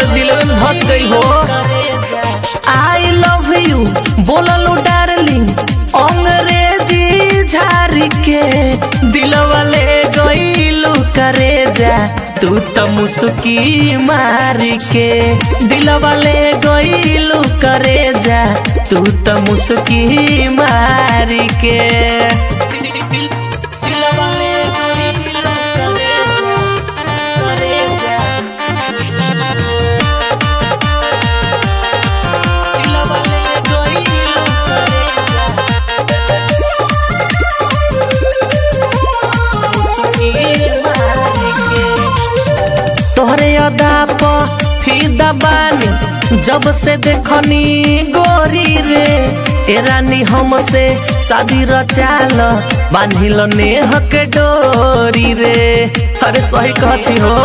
हर दिल में धस गई हो आई लव यू बोललू डार्लिंग अंग्रेजी झारी के दिलवा ले गईलू करे जा तू त मुस्की मारी के दिलवा ले गईलू करे जा तू त मुस्की मारी के दिलवा ले गईलू करे जा, करे जा। दिलवा ले गईलू करे जा, मुस्की मारी के। तोहरे अदा प फिदा बानी जब से देखनी गोरी रे ए रानी हमसे शादी रचाल बांधिल नेह के डोरी रे अरे सही कहती हो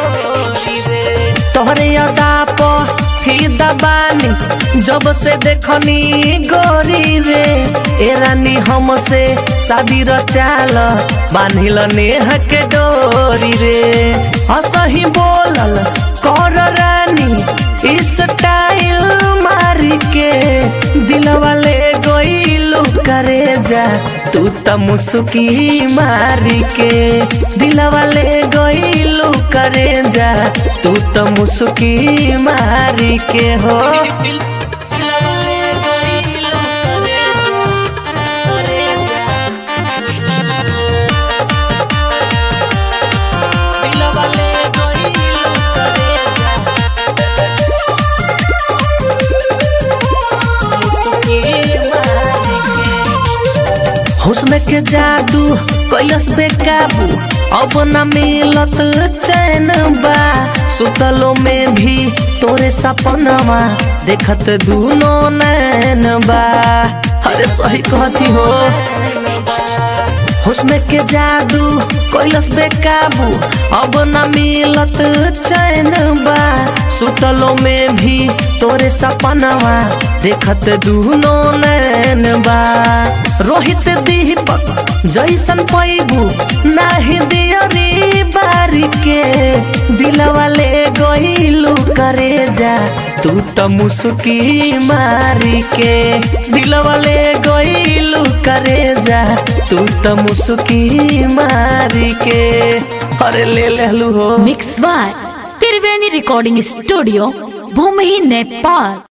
तोहरे अदा प फिदा बानी जब से देखनी गोरी रे ए रानी हमसे शादी रचाल बांधिल नेह के डोरी रे असही बोलल कर रानी स्टाइल मारी के दिलवा ले गईलू करे जा तू त मुस्की मारी के दिलवा ले गईलू करे जा तू त मुस्की मारी के हो दिलवा ले गईलू करे जा मुस्की मारी के। हुस्न के जादू कैलस बेकाबू अब न मिलत चैन बा सुतलो में भी तोरे सपनवा देखत दूनो नैन बा अरे सही कहती हो हुस्न के जादू कैलस बेकाबू अब न मिलत चैन बा सुतलो में भी तोरे सपनवा देखत दूनो नैन बा रोहित दीपक जैसन पैबू नाही दियरी बारी के दिलवा ले गईलू करे जा तू त मुस्की मारी के दिलवा ले गईलू करे जा तू त मुस्की मारी के अरे ले लेलू हो mix by Triveni recording studio भूमि नेपाल